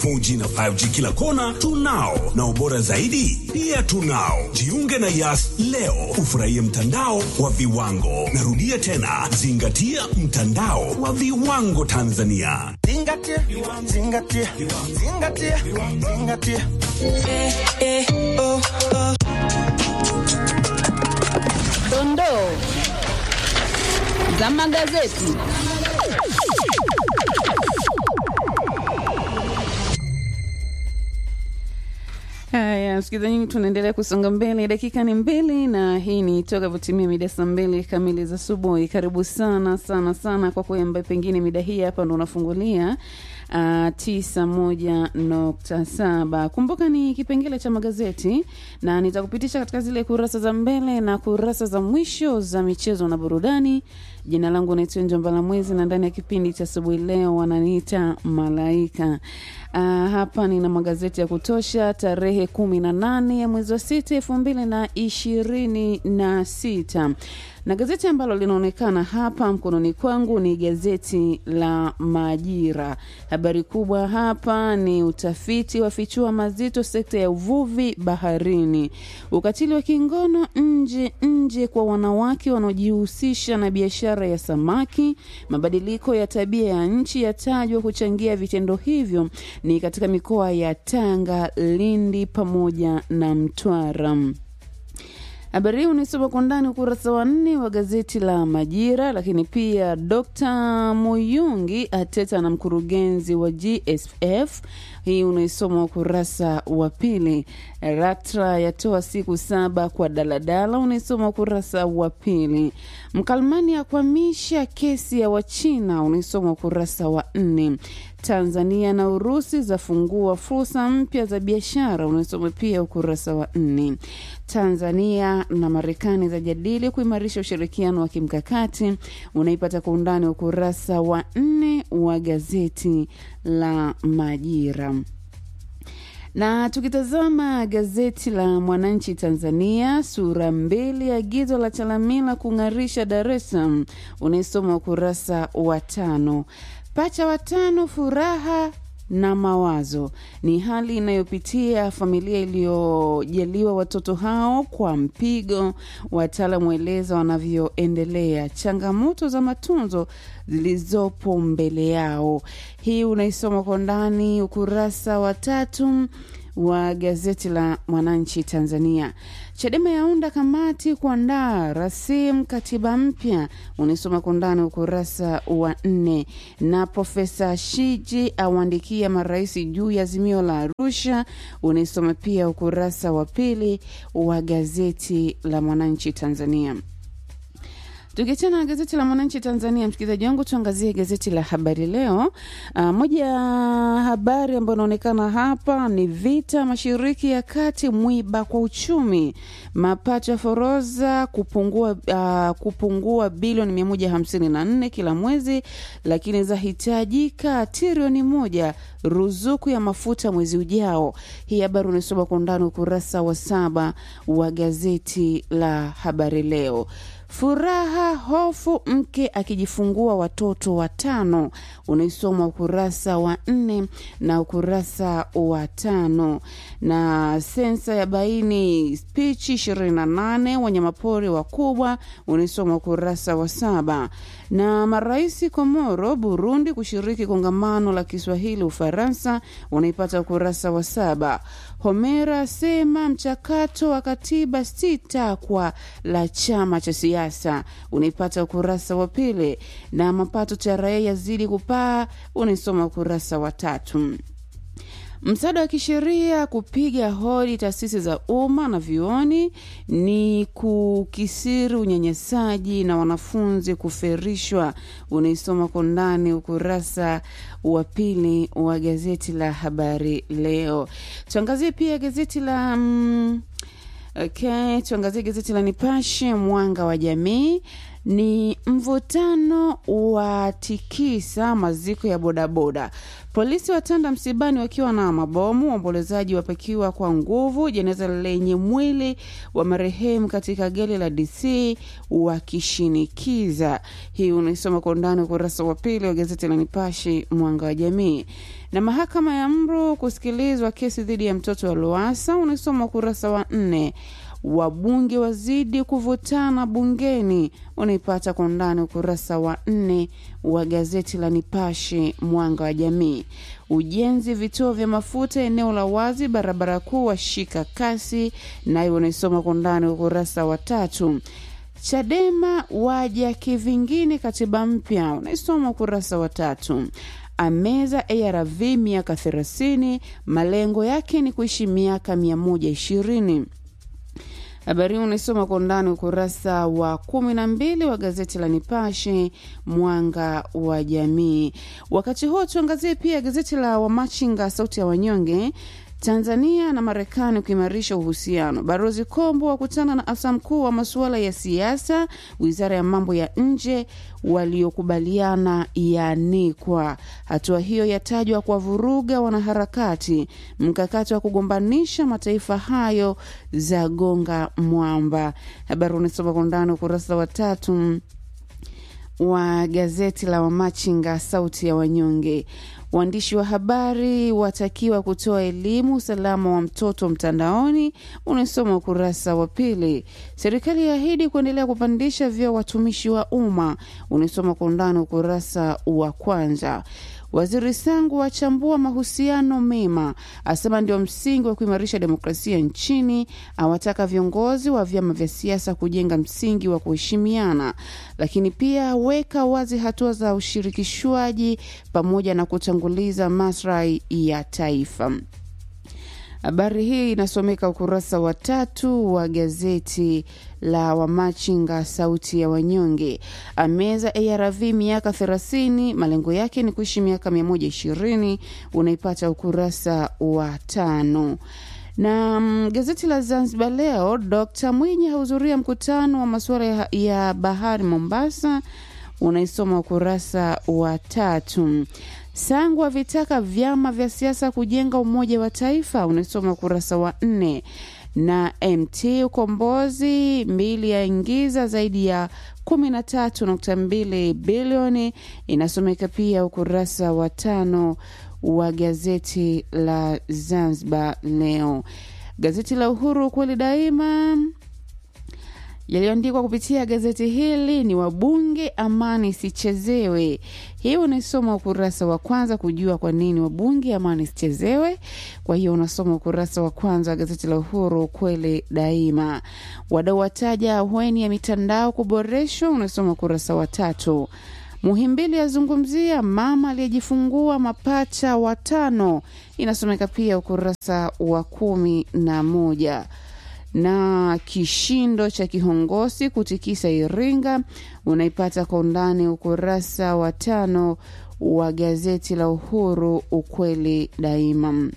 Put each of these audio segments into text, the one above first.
4G na 5G kila kona tunao, na ubora zaidi pia tunao. Jiunge na Yas leo ufurahie mtandao wa viwango. Narudia tena, zingatia mtandao wa viwango Tanzania. Zingatia, zingatia, zingatia, zingatia. Eh, eh, oh, oh. Dondoo za magazeti. Haya, msikilizaji, tunaendelea kusonga mbele, dakika ni mbili na hii ni toka votimia mida saa mbili kamili za asubuhi. Karibu sana sana sana kwa kweli, ambaye pengine mida hii hapa ndo unafungulia uh, tisa moja nukta saba. Kumbuka ni kipengele cha magazeti na nitakupitisha katika zile kurasa za mbele na kurasa za mwisho za michezo na burudani. Jina langu naitwa Njombala Mwezi na ndani ya kipindi cha asubuhi leo wananiita Malaika. Uh, hapa nina magazeti ya kutosha tarehe kumi na nane ya mwezi wa sita elfu mbili na ishirini na sita na gazeti ambalo linaonekana hapa mkononi kwangu ni gazeti la Majira. Habari kubwa hapa ni utafiti wafichua mazito sekta ya uvuvi baharini, ukatili wa kingono nje nje kwa wanawake wanaojihusisha na biashara ya samaki, mabadiliko ya tabia ya nchi yatajwa kuchangia vitendo hivyo ni katika mikoa ya Tanga, Lindi pamoja na Mtwara. Habari hii unaisoma kwa ndani ukurasa wa nne wa gazeti la Majira. Lakini pia Dkt Muyungi ateta na mkurugenzi wa GSF, hii unaisoma ukurasa wa pili. Ratra yatoa siku saba kwa daladala, unaisoma ukurasa wa pili. Mkalmani akwamisha kesi ya Wachina, unaisoma ukurasa wa nne. Tanzania na Urusi zafungua fursa mpya za biashara, unaisoma pia ukurasa wa nne. Tanzania na Marekani zajadili kuimarisha ushirikiano wa kimkakati, unaipata kwa undani ukurasa wa nne wa gazeti la Majira na tukitazama gazeti la Mwananchi Tanzania, sura mbili, agizo la Chalamila kung'arisha Dar es Salaam, unaisoma ukurasa wa tano. Pacha watano furaha na mawazo ni hali inayopitia familia iliyojaliwa watoto hao kwa mpigo. Wataalamu waeleza wanavyoendelea, changamoto za matunzo zilizopo mbele yao. Hii unaisoma kwa ndani ukurasa wa tatu wa gazeti la Mwananchi Tanzania. Chadema yaunda kamati kuandaa rasimu katiba mpya, unaisoma kwa ndani ukurasa wa nne. Na Profesa Shiji awaandikia marais juu ya azimio la Arusha, unaisoma pia ukurasa wa pili wa gazeti la Mwananchi Tanzania. Tukiachana na gazeti la Mwananchi Tanzania, msikilizaji wangu, tuangazie gazeti la Habari Leo. Uh, moja ya habari ambayo inaonekana hapa ni vita mashariki ya kati, mwiba kwa uchumi, mapato ya forodha kupungua, uh, kupungua bilioni 154 kila mwezi, lakini zahitajika trilioni moja ruzuku ya mafuta mwezi ujao. Hii habari unasoma kwa undani ukurasa wa saba wa gazeti la Habari Leo. Furaha hofu, mke akijifungua watoto watano, unaisoma ukurasa wa nne na ukurasa wa tano. Na sensa ya baini spichi 28 wanyamapori wakubwa, unaisoma ukurasa wa saba. Na marais Komoro, Burundi kushiriki kongamano la Kiswahili Ufaransa, unaipata ukurasa wa saba. Homera sema mchakato wa katiba si takwa la chama cha siasa, unaipata ukurasa wa pili. Na mapato TRA yazidi kupaa, unaisoma ukurasa wa tatu. Msaada wa kisheria kupiga hodi taasisi za umma na vyuoni ni kukisiri unyanyasaji na wanafunzi kuferishwa, unaisoma kwa ndani ukurasa wa pili wa gazeti la Habari Leo. Tuangazie pia gazeti la mm, Okay, tuangazie gazeti la Nipashe mwanga wa jamii. ni mvutano wa tikisa maziko ya bodaboda. Polisi watanda msibani wakiwa na mabomu, waombolezaji wapakiwa kwa nguvu jeneza lenye mwili wa marehemu katika gari la DC wakishinikiza. Hii unaisoma kwa undani ukurasa wa pili wa gazeti la Nipashe Mwanga wa Jamii. Na mahakama ya Mru kusikilizwa kesi dhidi ya mtoto wa Loasa unaisoma ukurasa wa nne wabunge wazidi kuvutana bungeni unaipata kwa undani ukurasa wa nne wa gazeti la Nipashe mwanga wa jamii. Ujenzi vituo vya mafuta eneo la wazi barabara kuu washika kasi, nayo unaisoma kwa undani ukurasa wa tatu. Chadema waja kivingine katiba mpya unaisoma ukurasa wa tatu. Ameza ARV miaka 30 malengo yake ni kuishi miaka 120. Habari hii unaisoma kwa undani ukurasa wa kumi na mbili wa gazeti la Nipashe mwanga wa jamii. Wakati huo tuangazie pia gazeti la Wamachinga sauti ya wanyonge. Tanzania na Marekani kuimarisha uhusiano. Balozi Kombo wakutana na afisa mkuu wa masuala ya siasa wizara ya mambo ya nje, waliokubaliana yaanikwa. Hatua hiyo yatajwa kwa vuruga wanaharakati. Mkakati wa kugombanisha mataifa hayo za gonga mwamba. Habari unasoma kwa undani ukurasa wa tatu wa gazeti la Wamachinga sauti ya wanyonge. Waandishi wa habari watakiwa kutoa elimu usalama wa mtoto mtandaoni, unasoma ukurasa wa pili. Serikali yaahidi kuendelea kupandisha vyeo watumishi wa umma, unasoma kwa undani ukurasa wa kwanza. Waziri Sangu achambua mahusiano mema, asema ndio msingi wa kuimarisha demokrasia nchini. Awataka viongozi wa vyama vya siasa kujenga msingi wa kuheshimiana, lakini pia aweka wazi hatua za ushirikishwaji pamoja na kutanguliza maslahi ya taifa. Habari hii inasomeka ukurasa wa tatu wa gazeti la Wamachinga sauti ya wanyonge. Ameza ARV miaka 30, malengo yake ni kuishi miaka 120. Unaipata ukurasa wa tano na mm, gazeti la Zanzibar Leo, Dr Mwinyi hahudhuria mkutano wa masuala ya, ya bahari Mombasa, unaisoma ukurasa wa tatu. Sangu avitaka vyama vya siasa kujenga umoja wa taifa, unaisoma ukurasa wa nne na MT Ukombozi mbili yaingiza zaidi ya 13.2 bilioni, inasomeka pia ukurasa wa tano wa gazeti la Zanzibar Leo. Gazeti la Uhuru kweli daima yaliyoandikwa kupitia gazeti hili ni wabunge amani isichezewe. Hii unaisoma ukurasa wa kwanza kujua kwa nini wabunge amani isichezewe. Kwa hiyo unasoma ukurasa wa kwanza wa gazeti la Uhuru kweli daima. Wadau wataja ahueni ya mitandao kuboreshwa, unasoma ukurasa wa tatu. Muhimbili azungumzia mama aliyejifungua mapacha watano, inasomeka pia ukurasa wa kumi na moja na kishindo cha kihongosi kutikisa Iringa unaipata kwa undani ukurasa wa tano wa gazeti la Uhuru ukweli daima.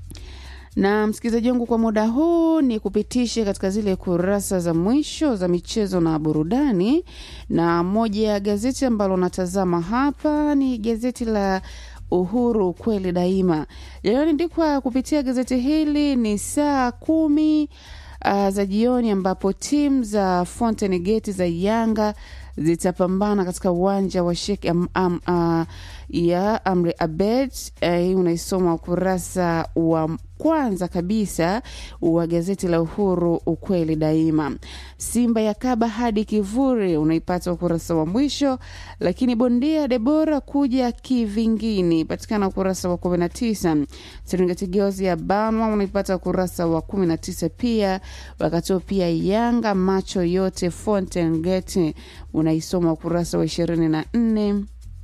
Na msikilizaji wangu, kwa muda huu ni kupitishe katika zile kurasa za mwisho za michezo na burudani, na moja ya gazeti ambalo natazama hapa ni gazeti la Uhuru kweli daima. Yaliyoandikwa kupitia gazeti hili ni saa kumi uh, za jioni ambapo timu za Fountain Gate za Yanga zitapambana katika uwanja wa Sheikh am, am, uh, ya Amri Abed. Hii uh, unaisoma ukurasa wa kwanza kabisa wa gazeti la Uhuru ukweli daima. Simba ya kaba hadi kivuri unaipata ukurasa wa mwisho, lakini bondia Debora kuja kivingine patikana ukurasa wa kumi na tisa. Serengeti Girls ya Bama unaipata ukurasa wa kumi na tisa pia. Wakati huo pia Yanga macho yote Fountain Gate unaisoma ukurasa wa ishirini na nne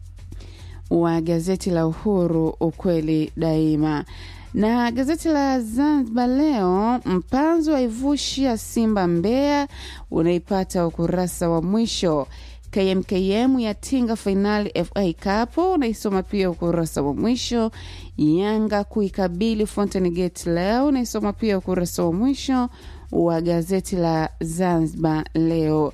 wa gazeti la Uhuru ukweli daima na gazeti la Zanzibar Leo, mpanzo waivushia Simba Mbeya, unaipata ukurasa wa mwisho. KMKM yatinga fainali FA Cup, unaisoma pia ukurasa wa mwisho. Yanga kuikabili Fountain Gate leo, unaisoma pia ukurasa wa mwisho wa gazeti la Zanzibar Leo.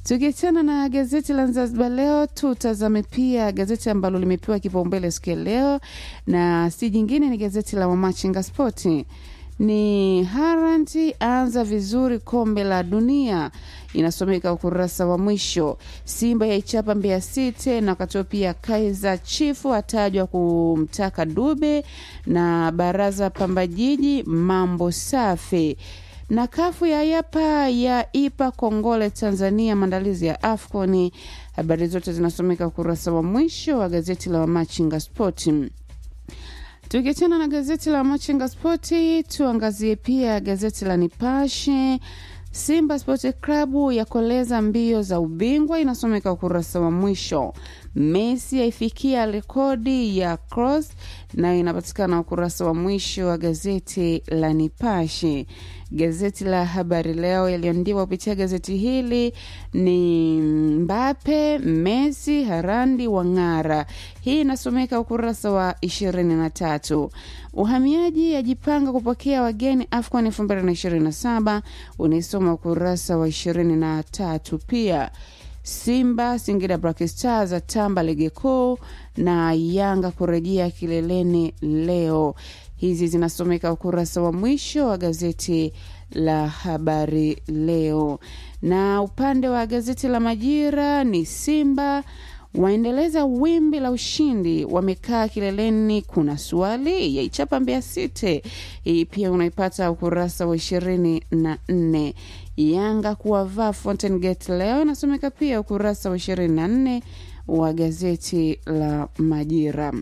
Tukiachana na gazeti la Zanzibar Leo, tutazame pia gazeti ambalo limepewa kipaumbele siku ya leo, na si jingine ni gazeti la Wamachinga Spoti. Ni Haranti anza vizuri kombe la dunia, inasomeka ukurasa wa mwisho. Simba yaichapa Mbeya City, na wakati pia Kaizer Chifu atajwa kumtaka Dube, na baraza Pamba Jiji mambo safi na kafu ya yapa ya ipa kongole Tanzania maandalizi ya AFCON. Habari zote zinasomeka ukurasa wa mwisho wa gazeti la Wamachinga Spoti. Tukiachana na gazeti la Machinga Spoti, tuangazie pia gazeti la Nipashe. Simba Sport Club yakoleza mbio za ubingwa, inasomeka ukurasa wa mwisho. Messi aifikia rekodi ya cross, nayo inapatikana ukurasa wa mwisho wa gazeti la Nipashe. Gazeti la Habari Leo yaliyoandikwa kupitia gazeti hili ni Mbape, Messi, Harandi wang'ara. Hii inasomeka ukurasa wa ishirini na tatu. Uhamiaji yajipanga kupokea wageni AFCON elfu mbili na ishirini na saba unaisoma ukurasa wa ishirini na tatu pia Simba Singida Black Stars atamba ligi kuu na Yanga kurejea kileleni leo. Hizi zinasomeka ukurasa wa mwisho wa gazeti la Habari Leo, na upande wa gazeti la Majira ni Simba waendeleza wimbi la ushindi, wamekaa kileleni. Kuna swali yaichapa Mbeya City, hii pia unaipata ukurasa wa ishirini na nne. Yanga kuwavaa Fountain Gate leo inasomeka pia ukurasa wa ishirini na nne wa gazeti la Majira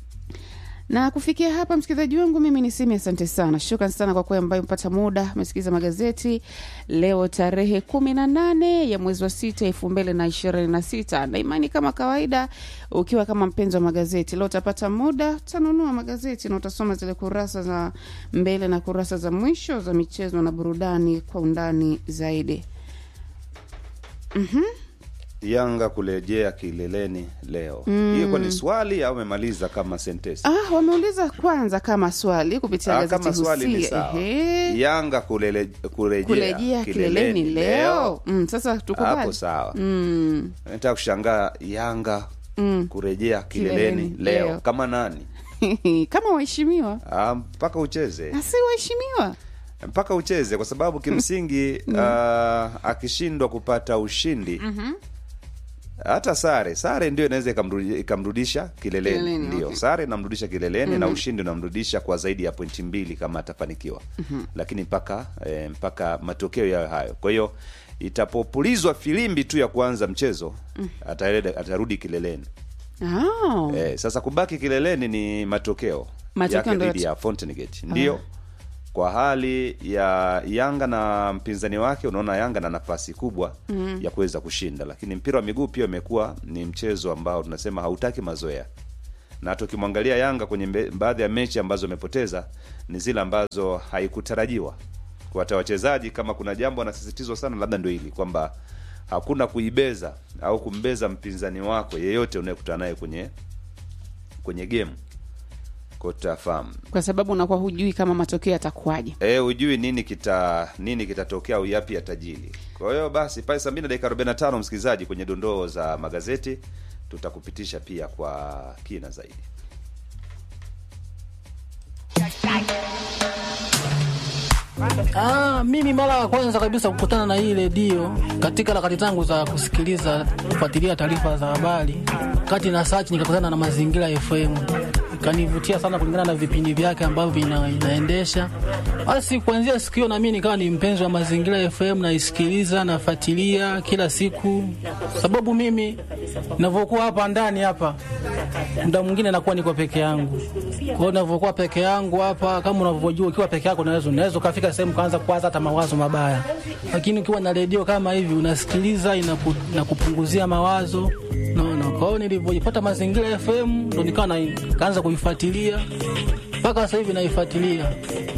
na kufikia hapa, msikilizaji wangu, mimi ni Simi. Asante sana, shukran sana kwa kuwa ambayo mpata muda umesikiliza magazeti leo tarehe kumi na nane ya mwezi wa sita elfu mbili na ishirini na sita na imani kama kawaida, ukiwa kama mpenzi wa magazeti leo utapata muda, utanunua magazeti na utasoma zile kurasa za mbele na kurasa za mwisho za michezo na burudani kwa undani zaidi. mm-hmm. Yanga kurejea kileleni leo. Hiyo kwa ni swali au umemaliza kama sentesi? Ah, wameuliza kwanza kama swali kupitia Ah, gazeti kama swali ni Husia. sawa. Ehe. Yanga kulele, kurejea, kurejea kileleni leo mm, sasa tukubali hapo sawa. mm. Nataka kushangaa Yanga kurejea kileleni, Kileleni leo. leo. kama nani? kama waheshimiwa Ah, mpaka ucheze asi waheshimiwa mpaka ucheze kwa sababu kimsingi ah, akishindwa kupata ushindi hata sare sare ndio inaweza ikamrudi- ikamrudisha kileleni, Kileleni, ndio okay. sare inamrudisha kileleni na ushindi unamrudisha kwa zaidi ya pointi mbili kama atafanikiwa lakini mpaka eh, mpaka matokeo yayo hayo kwa hiyo itapopulizwa filimbi tu ya kuanza mchezo atarudi, atarudi kileleni oh. eh, sasa kubaki kileleni ni matokeo, Matokeo yake ndio dhidi yat- ya Fountain Gate ndio kwa hali ya Yanga na mpinzani wake, unaona Yanga na nafasi kubwa ya kuweza kushinda, lakini mpira wa miguu pia umekuwa ni mchezo ambao tunasema hautaki mazoea, na hata ukimwangalia Yanga kwenye mbe- baadhi ya mechi ambazo amepoteza ni zile ambazo haikutarajiwa kwa hata wachezaji. Kama kuna jambo wanasisitizwa sana, labda ndio hili kwamba hakuna kuibeza au kumbeza mpinzani wako yeyote unayekutana naye kwenye kwenye game kwa tutafahamu kwa sababu unakuwa hujui kama matokeo yatakuwaje Eh, hujui nini kita nini kitatokea au yapi yatajili. Kwa hiyo basi pale saa mbili na dakika 45 msikilizaji, kwenye dondoo za magazeti tutakupitisha pia kwa kina zaidi. Ah, mimi mara ya kwanza kabisa kukutana na hii redio katika harakati zangu za kusikiliza kufuatilia taarifa za habari, kati na search nikakutana na Mazingira FM, ikanivutia sana kulingana na vipindi vyake ambavyo ina, inaendesha. Basi kuanzia siku hiyo na mimi nikawa ni mpenzi wa Mazingira FM, naisikiliza nafuatilia kila siku, sababu mimi ninavyokuwa hapa ndani hapa muda mwingine nakuwa niko peke yangu. Kwa hiyo ninavyokuwa peke yangu hapa, kama unavyojua, ukiwa peke yako unaweza unaweza ukafika sehemu kaanza kuwaza hata mawazo mabaya, lakini ukiwa na redio kama hivi unasikiliza, inaku, inakupunguzia mawazo naona. Kwa hiyo nilivyojipata Mazingira FM ndo nikawa na- kaanza kuifuatilia mpaka sasa hivi naifuatilia.